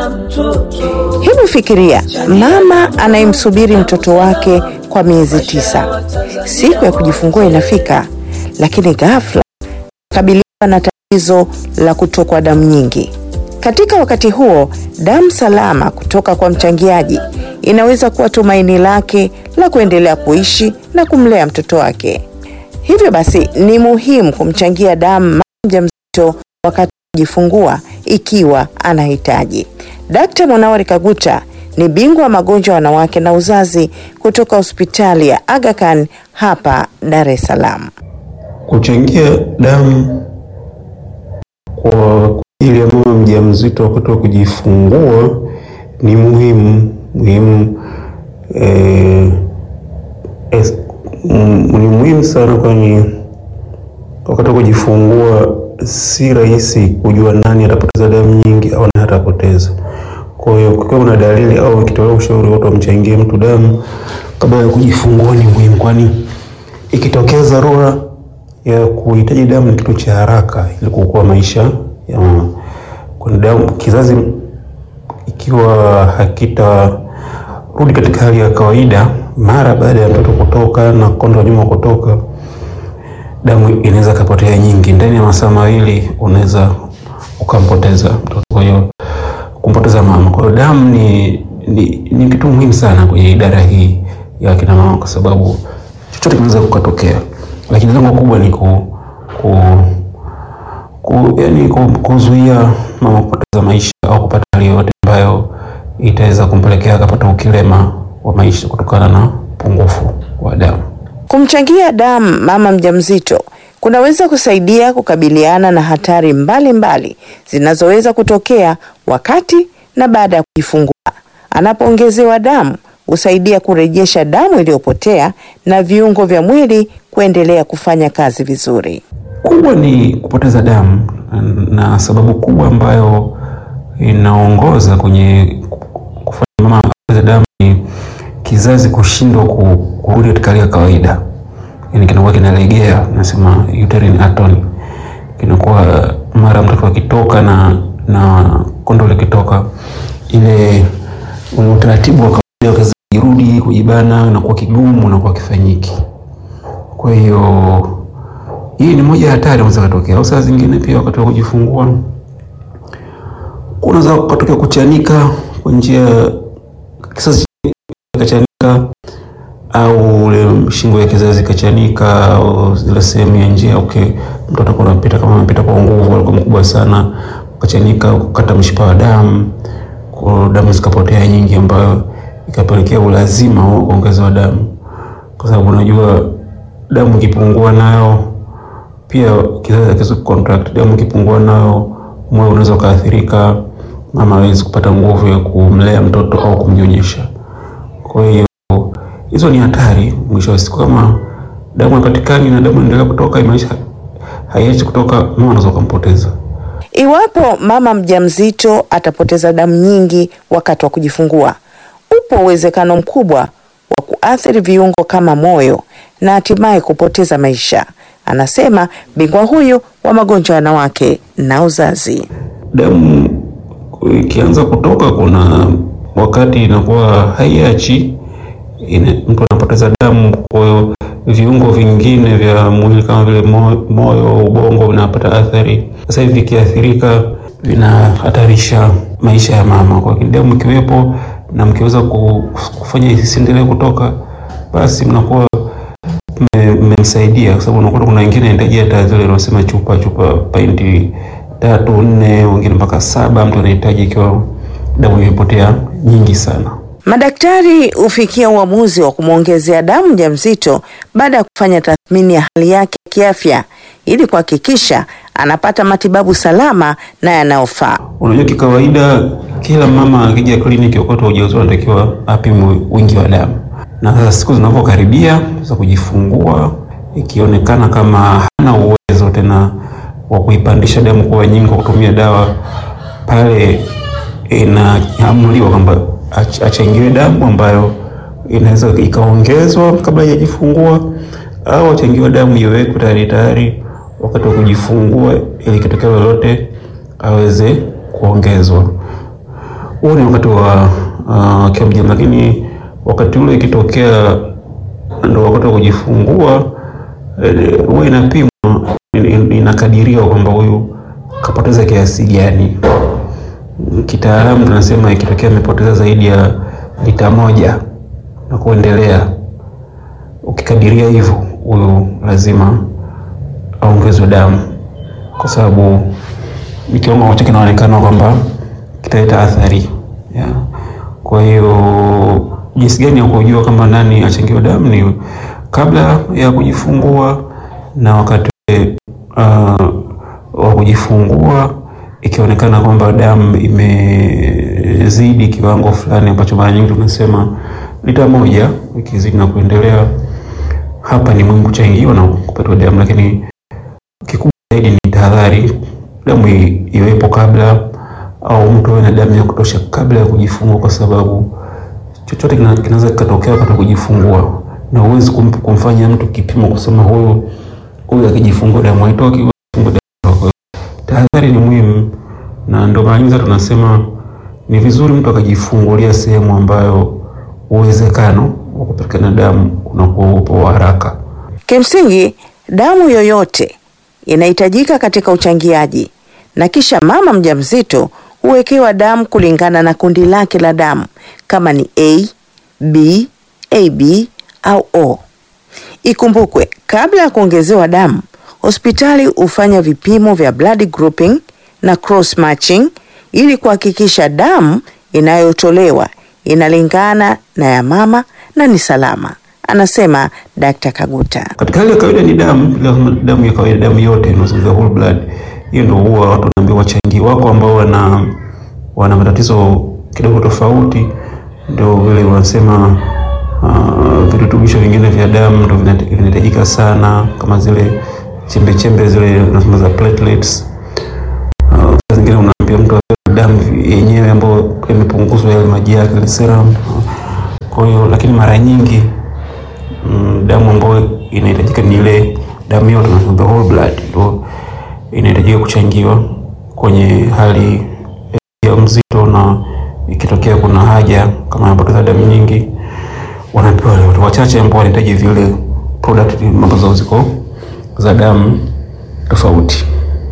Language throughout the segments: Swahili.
Hebu fikiria mama anayemsubiri mtoto wake kwa miezi tisa. Siku ya kujifungua inafika, lakini ghafla kabiliwa na tatizo la kutokwa damu nyingi. Katika wakati huo, damu salama kutoka kwa mchangiaji inaweza kuwa tumaini lake la kuendelea kuishi na kumlea mtoto wake. Hivyo basi, ni muhimu kumchangia damu mama mjamzito wakati wa kujifungua ikiwa anahitaji. Dkt. Monawari Kaguta ni bingwa wa magonjwa ya wanawake na uzazi kutoka hospitali ya Aga Khan hapa Dar es Salaam. Kuchangia damu kwa ajili ya mama mjamzito wakati wa kujifungua ni muhimu muhimu, eh, es, mm, ni muhimu sana, kwani wakati wa kujifungua si rahisi kujua nani atapoteza damu nyingi au nani hatapoteza. Kwa hiyo kukiwa kuna dalili au ikitolewa ushauri watu wamchangie mtu damu kabla ya kujifungua ni muhimu, kwani ikitokea dharura ya kuhitaji damu ni kitu cha haraka ili kuokoa maisha ya mama. Kwani damu kizazi ikiwa hakitarudi katika hali ya kawaida mara baada ya mtoto kutoka na kondo nyuma kutoka, damu inaweza kapotea nyingi. Ndani ya masaa mawili unaweza ukampoteza mtoto, kwa hiyo kumpoteza mama. Kwa hiyo damu ni, ni, ni kitu muhimu sana kwenye idara hii ya kina mama, kwa sababu chochote kinaweza kukatokea, lakini lengo kubwa ni ku, ku, ku, yani ku, kuzuia mama kupoteza maisha au kupata hali yoyote ambayo itaweza kumpelekea akapata ukilema wa maisha kutokana na upungufu wa damu. Kumchangia damu mama mjamzito kunaweza kusaidia kukabiliana na hatari mbalimbali mbali zinazoweza kutokea wakati na baada ya kujifungua. Anapoongezewa damu husaidia kurejesha damu iliyopotea na viungo vya mwili kuendelea kufanya kazi vizuri. Kubwa ni kupoteza damu, na sababu kubwa ambayo inaongoza kwenye kufanya mama apoteze damu ni kizazi kushindwa ku- kurudi katika hali ya kawaida, yani kinakuwa kinalegea, nasema uterine atony, kinakuwa mara mtoto akitoka na na kondo likitoka, ile ule utaratibu wa kawaida wa kizazi kirudi kujibana unakuwa kigumu, unakuwa kifanyiki. Kwa hiyo hii ni moja ya hatari inaweza kutokea, au saa zingine pia wakati wa kujifungua kunaweza kutokea kuchanika kwa njia kizazi kachanika au ule shingo ya kizazi kachanika au zile sehemu ya njia okay, mtoto kwa anapita kama anapita kwa nguvu, alikuwa mkubwa sana, kachanika, kukata mshipa wa damu, kwa damu zikapotea nyingi, ambayo ikapelekea ulazima wa kuongezewa damu, kwa sababu unajua damu ikipungua nayo pia kizazi hakiwezi kucontract. Damu ikipungua nayo moyo unaweza ukaathirika, mama hawezi kupata nguvu ya kumlea mtoto au kumnyonyesha. Kwa hiyo hizo ni hatari. Mwisho wa siku, kama damu haipatikani na damu inaendelea kutoka, imaanisha haiachi kutoka, mama anaweza kumpoteza. Iwapo mama mjamzito atapoteza damu nyingi wakati wa kujifungua, upo uwezekano mkubwa wa kuathiri viungo kama moyo na hatimaye kupoteza maisha, anasema bingwa huyu wa magonjwa ya wanawake na uzazi. Damu ikianza kutoka, kuna wakati inakuwa haiachi, ina- mtu anapoteza damu. Kwa hiyo viungo vingine vya mwili kama vile mo- moyo, ubongo vinapata athari. Sasa hivi vikiathirika, vinahatarisha maisha ya mama. Kwa hiyo damu ikiwepo na mkiweza ku- kufanya isiendelee kutoka, basi mnakuwa mme- mmemsaidia kwa sababu unakuta kuna wengine anahitaji hata zile unasema chupa chupa painti tatu nne, wengine mpaka saba, mtu anahitaji ikiwa damu imepotea nyingi sana. Madaktari hufikia uamuzi wa kumwongezea damu mjamzito baada ya kufanya tathmini ya hali yake ya kiafya ili kuhakikisha anapata matibabu salama na yanayofaa. Unajua, kikawaida kila mama akija kliniki wakati wa ujauzito anatakiwa apimwe wingi wa damu, na sasa siku zinavyokaribia za kujifungua, ikionekana kama hana uwezo tena wa kuipandisha damu kuwa nyingi kwa kutumia dawa, pale inaamuliwa kwamba ach- achangiwe damu ambayo inaweza ikaongezwa kabla hajajifungua au achangiwe damu iwekwe tayari tayari wakati wa kujifungua ili kitokea lolote aweze kuongezwa. huo ni wakati wa uh, akiwa mjamzito, lakini wakati ule ikitokea ndo wakati wa kujifungua eh, huwa inapimwa, in- in- inakadiriwa kwamba huyu kapoteza kiasi gani. Kitaalamu tunasema ikitokea amepoteza zaidi ya lita moja na kuendelea, ukikadiria hivyo, huyu lazima aongezwe damu, kwa sababu ni kiwango ambacho kinaonekana kwamba kitaleta athari yeah. Kwa hiyo jinsi gani ya kujua kwamba nani achangiwe damu ni kabla ya kujifungua na wakati uh, wa kujifungua, ikionekana kwamba damu imezidi kiwango fulani ambacho mara nyingi tunasema lita moja, ikizidi na kuendelea, hapa ni muhimu kuchangiwa na kupatiwa damu, lakini kikubwa zaidi ni tahadhari, damu i- iwepo kabla au mtu awe na damu ya kutosha kabla ya kujifungua, kwa sababu chochote kina- kinaweza kikatokea wakati wa kujifungua, na huwezi kum, kumfanya mtu kipimo kusema huyu huyu akijifungua damu haitoki, huyu akijifungua damu haitoki. Tahadhari ni muhimu, na ndio maana nyingi tunasema ni vizuri mtu akajifungulia sehemu ambayo uwezekano wa kupatikana damu unakuwa upo wa haraka. Kimsingi, damu yoyote inahitajika katika uchangiaji na kisha mama mjamzito huwekewa damu kulingana na kundi lake la damu kama ni A, B, AB au O. Ikumbukwe, kabla ya kuongezewa damu, hospitali hufanya vipimo vya blood grouping na cross matching ili kuhakikisha damu inayotolewa inalingana na ya mama na ni salama, anasema Dr. Kaguta. Katika hali ya kawaida ni damu, ile damu ya kawaida, damu yote inazungumzia whole blood. Hiyo ndio huwa watu wanaambiwa wachangie. Wako ambao wana wana matatizo kidogo tofauti, ndio vile wanasema uh, virutubisho vingine vya damu ndio vina- vinahitajika sana, kama zile chembe chembe zile nasema za platelets. Uh, saa zingine unaambia mtu apewe damu yenyewe ambayo imepunguzwa yale maji yake ile serum. Kwa hiyo lakini mara nyingi mm, damu ambayo inahitajika ni ile damu yote tunasema the whole blood ndio inahitajika kuchangiwa kwenye hali ya mzito, na ikitokea kuna haja kama anapoteza damu nyingi, wanapewa wale watu wachache ambao wanahitaji vile product ambazo ziko za damu tofauti.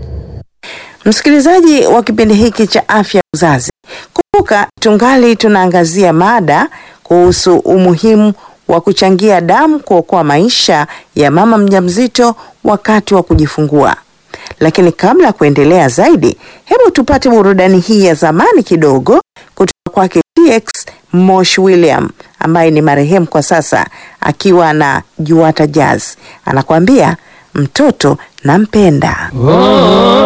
Msikilizaji wa kipindi hiki cha afya uzazi, kumbuka tungali tunaangazia mada kuhusu umuhimu wa kuchangia damu kuokoa maisha ya mama mjamzito wakati wa kujifungua. Lakini kabla ya kuendelea zaidi, hebu tupate burudani hii ya zamani kidogo kutoka kwake TX Mosh William ambaye ni marehemu kwa sasa, akiwa na Juata Jazz, anakuambia mtoto nampenda. Oh,